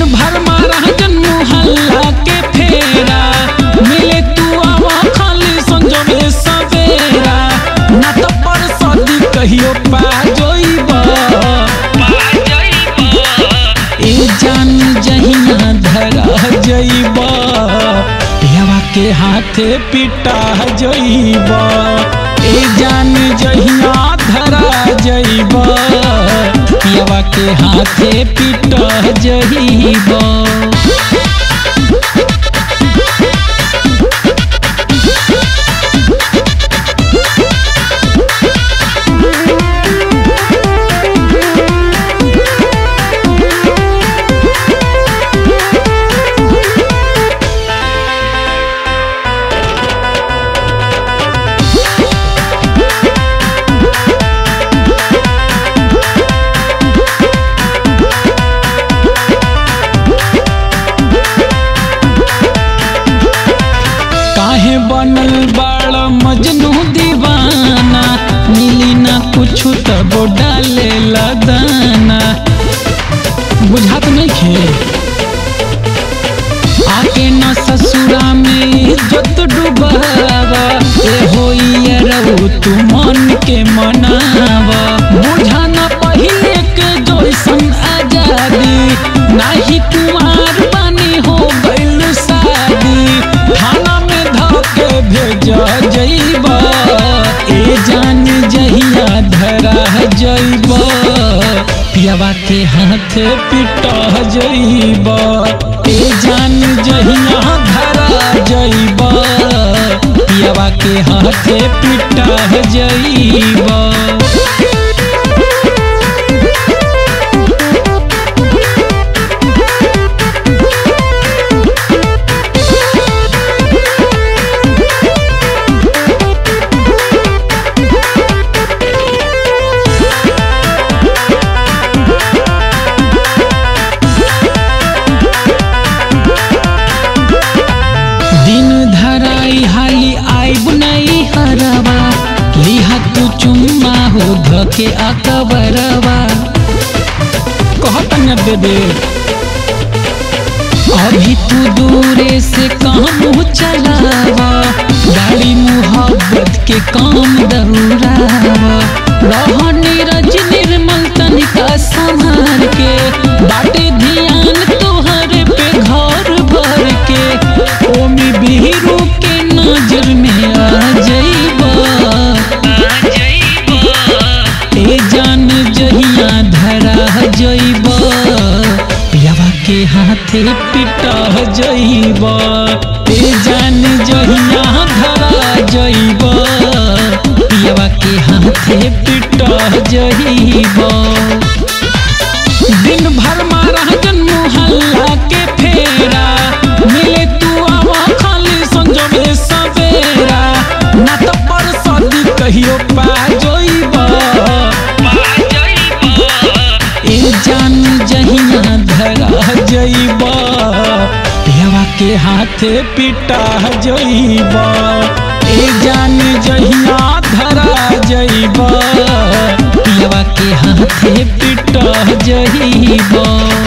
भर मारा जन मोहल्ला के फेरा मिले तू आवा खाली संजोगे सवेरा ना तो परसदी कहियो पा जोइबा ए जान जहिया धरा जइबा पियावा के हाथे पिटा जइबा ए जान जहिया धरा जइबा पियावा के हाथे पिटा जइबा काहे बनल बाड़ मजनू दीवाना मिली ना कुछ तब डाले लदाना बुझात नहीं खे आके न ससुरा में इज्जत डुबावा ए होइया रहू तू मन के मनावा बुझा न पहिले के जैसन आजादी नाही कुमार बानी हो गइल शादी थाना में धके भेजा जइबा ए जान जहिया धरा जइबा पियावा के हाथ पिटा जइबा ए जान जहिया धरा जइबा पियावा के हाथ पिटा जइबा दिन धराई हाली आइब नहीं हरवा लिहा तू चुम्मा हो धके अकबरवा कहत न बेबे अभी तू दूरे से काम चलावा गाड़ी मोहब्बत के काम दौड़ावा रह नीरज निर्मल तनिका संभाल के बाटे ध्यान तोहर पे घर भर के ओमी बिहरू के नजर में आ जइबा ए जान जहिया धरा जइबा पियावा के हाथे पिटा जइबा ए जान जहिया धरा जइबा पियावा के हाथे पिटा जइबा दिन भर मारा जन मोहल्ला के फेरा मिले तू आवा खाली संजोगे सवेरा ना तो परसदी कहियो पा जोइबा ए जान जहिया धरा जइबा पियावा के हाथे पिटा जइबा ए जान जहिया धरा जइबा पियावा के हाथे पिटा जइबा